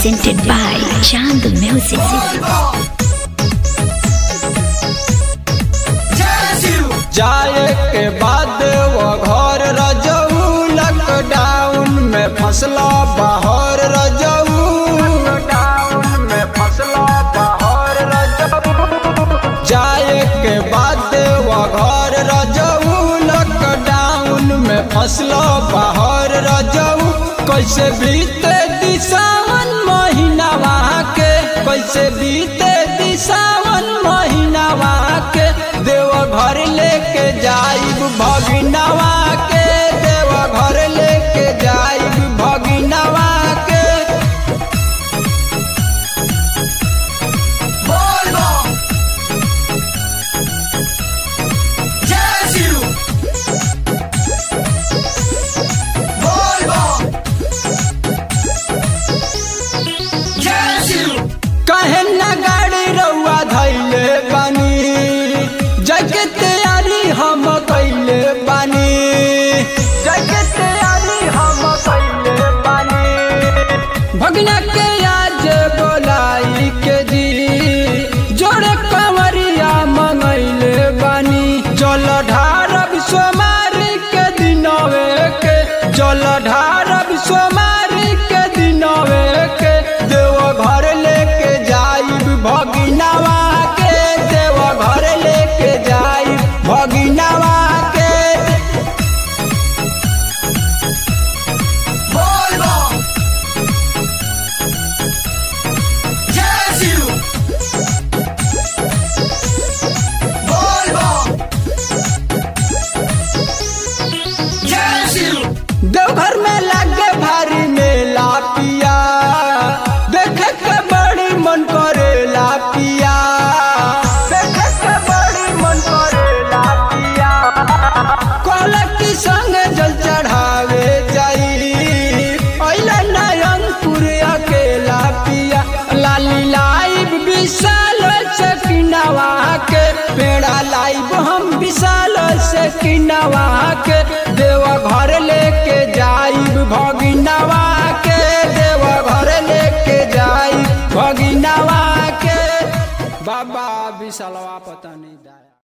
presented by Chand Music. जाए के बाद वो घर रजऊ लॉकडाउन में फसला बाहर रजऊ लॉकडाउन में फसला बाहर रजऊ जाए के बाद वो घर रजऊ लॉकडाउन में फसला बाहर रजऊ कैसे बीते दिशावन महीना वहाँ के कैसे बीते दिशावन महीना वहाँ के देव घर लेके जाइब भगिनवा के देव घर लेके जाइब भगिनवा के कहे न गाड़ी रउआ धैले बानी जगे तैयारी हम कैले बानी जगे तैयारी हम कैले बानी भगना के आज बोलाई के जी जोड़े कंवरिया मंगैले बानी जल ढारब सोमारी के दिनवे के जल ढारब सोमारी के दिनवे के देव घर लेके जाइब भगिनवा के देव घर लेके जाइब भगिनवा के देवघर में लागे भारी मेला पिया देखे के बड़ी मन करेला पिया देखे के बड़ी मन करेला पिया कहलक की संग जल चढ़ावे जाई अइला नयनपुर अकेला पिया लाली लाइव विशाल से किनवा के पेड़ा लाइव हम विशाल से किनवा के देव घर लेके जाइब भगिनवा के देव घर लेके जाइब भगिनवा के बाबा विशालवा पता नहीं दाया